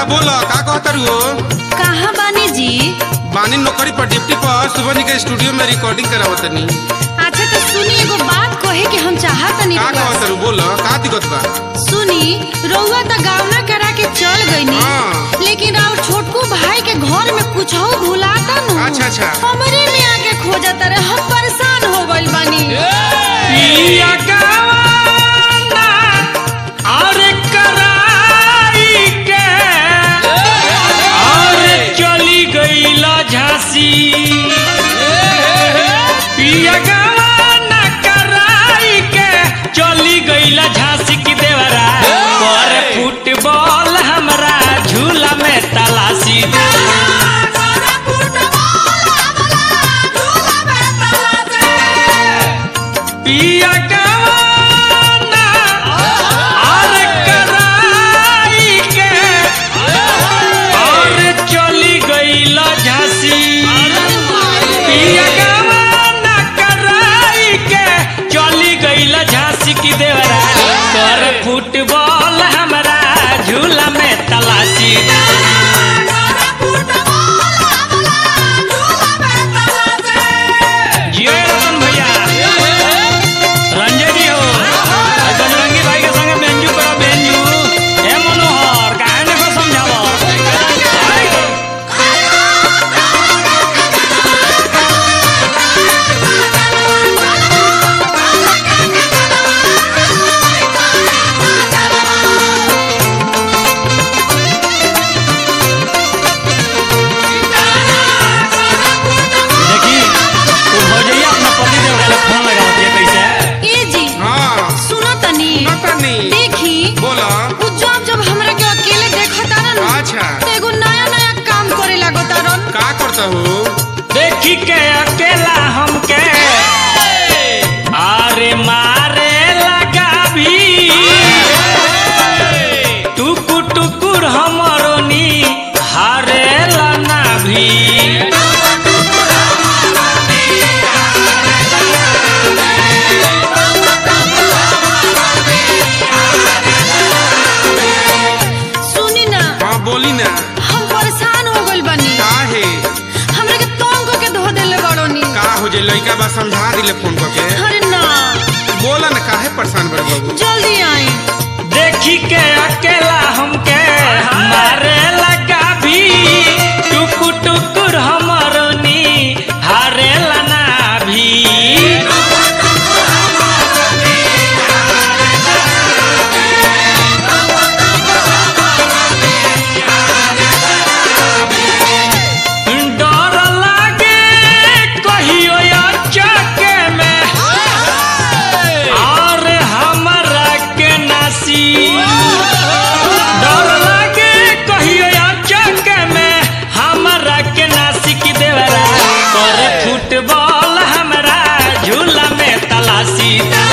बोल का कहतर हो कहाँ बानी जी बानी नौकरी पर डिप्टी पर सुबह के स्टूडियो में रिकॉर्डिंग करावतनी अच्छा तो सुनी एगो बात कहे कि हम चाहतनी का कहतर बोल का दिक्कत बा सुनी रउआ त गावना करा के चल गईनी हाँ। लेकिन और छोटकू भाई के घर में कुछ भुलाता नु अच्छा, अच्छा। हमरे में आके खोजत रहे हम परेशान हो गइल बानी पिया गवाना और कराई के और चली गईला झांसी पिया गवाना कराई के चली गईला झांसी की देवरा पर फुटबॉल हमरा झूला में तलाशी पिया गवाना और कराई के और चली गईला झांसी पिया गवाना कराई के चली गईला झांसी की देवरा कर फुटबॉल हमरा झूला में तलाशी जियो रतन भैया रंजय जी हो और बजरंगी भाई के संगे बेंजू करो बेंजू ए मनोहर काहे ने को समझावो देखी तू भौजैया अपना पति देव का फोन लगावत है कैसे ए जी हाँ सुनो तनी नतनी देखी बोला उ जब जब हमरा के अकेले देखता रन अच्छा। तो एगो नया नया काम करे लगता रन का करता हो देखी के अकेला हमके अरे मारे लगा भी टुकुर टुकुर हमरो नी हारे लना भी सुनी ना हाँ बोली ना हम परेशान हो गइल बानी का है हमरा के तंग के धो देले बड़ोनी का हो जे लड़का बा समझा दिले फोन करके अरे ना बोला ना काहे परेशान बड़ बाबू जल्दी आई देखी के अकेला हमके मारे लगा भी टुकुर टुकुर हमरो नी हारे लना भी डर लागे कहियो चके में और हमरा के नासी डर लागे कहियो चके में हमरा के नासी की देवरा कर फुटबॉल हमरा झूला में तलाशी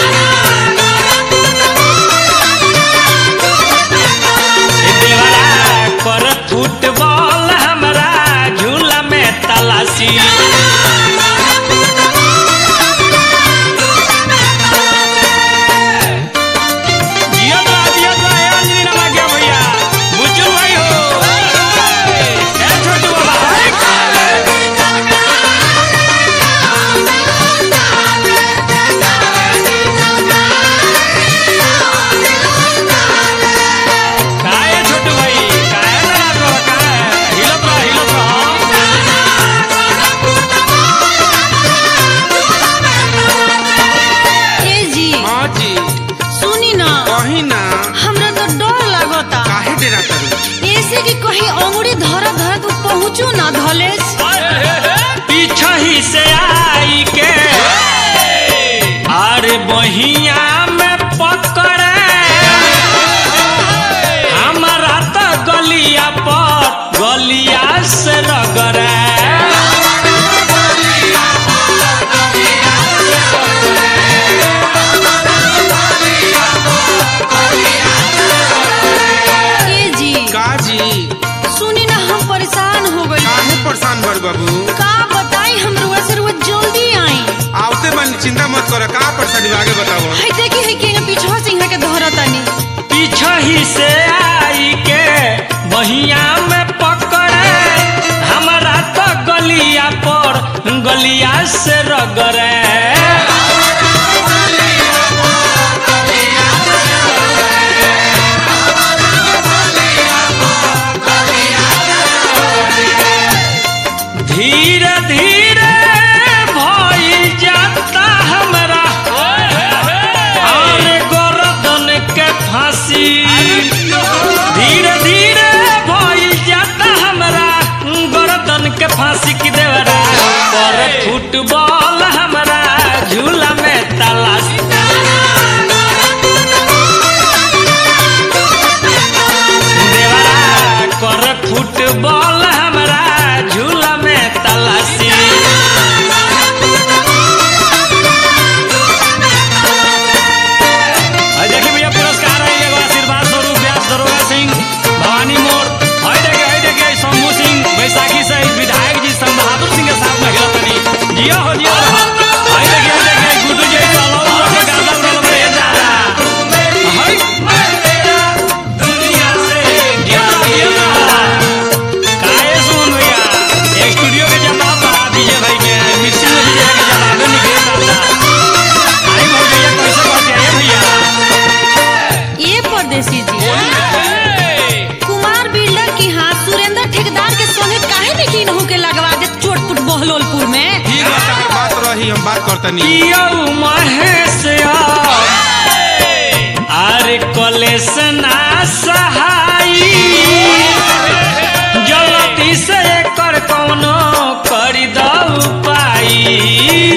देवरा कर फुटबॉल हमरा झूला में तलाशी जिया तो जिया तो है अंजलि नामा क्या भैया बुच्चू भाई हो ए छोटू बाबा काहे छोटू भाई काहे ना रात हो काहे हिलत रह हिलत रह ए जी हाँ जी सुनी ना कही ना हमरा तो डर लागता काहे डेरा करू ऐसे कि कहीं अंगुरी धरा धरा तू पहुँचू ना धलेस पीछा ही से आई के अरे बहिया में पकड़े हमारा तो गलिया पर गलिया से रगड़े ए जी का जी सुनी ना हम परेशान हो गइल काहे परेशान बड़ बाबू का बताई हम रुआ से रुआ जल्दी आई आवते मन चिंता मत कर का परेशानी बा, आगे बताओ है देखी है कि पीछवा से यहाँ के धरतानी पीछा ही से आई के बहिया में पकड़े हमारा तो गलिया पर गलिया से रगड़े धीरे धीरे भइल जाता हमरा और गर्दन के फांसी धीरे धीरे भइल जाता हमरा गर्दन के फांसी की देवरा पर फुटबॉल हमरा झूला में तलाश देवरा कर फुटबॉल हमरा झूला में तलाशी और देखिए भैया पुरस्कार है एगो आशीर्वाद स्वरूप व्यास दरोगा सिंह भवानी मोड़ और देखिए और देखिए शंभू सिंह बैसाखी सहित विधायक जी संग बहादुर सिंह के साथ में खेला तनी जिया हो जिया रहा और देखिए और देखिए गुड्डू जी चलो लोग के गाना उड़ल में जा रहा हाय दुनिया से क्या गया काहे सुन भैया एक स्टूडियो के जवाब बढ़ा दीजिए भाई के मिक्सिंग में दीजिए के जवाब निकल आता आई बोल भैया कैसे बात है भैया ये परदेसी जी कुमार बिल्डर की हाथ सुरेंद्र ठेकेदार के संगे काहे में की नहु के लगवा दे चोटपुट बहलोलपुर में ठीक बा तार बात रही हम बात करतनी यौ महेश आरे कलेसना सहाई जल्दी से कर कौनो करी दऊ पाई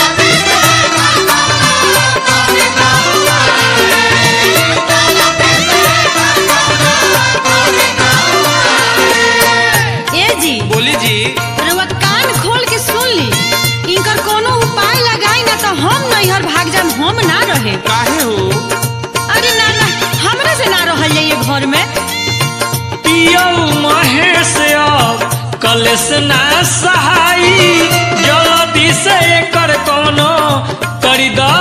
ए जी बोली जी रउआ कान खोल के सुन ली इनकर कोनो उपाय लगाई ना तो हम नैहर भाग जाम हम ना रहे काहे हो अरे ना ना हमरा से ना रहल जाइए घर में पियौ महेश अब कलेश ना सहाई जल्दी से कर कौनो करी द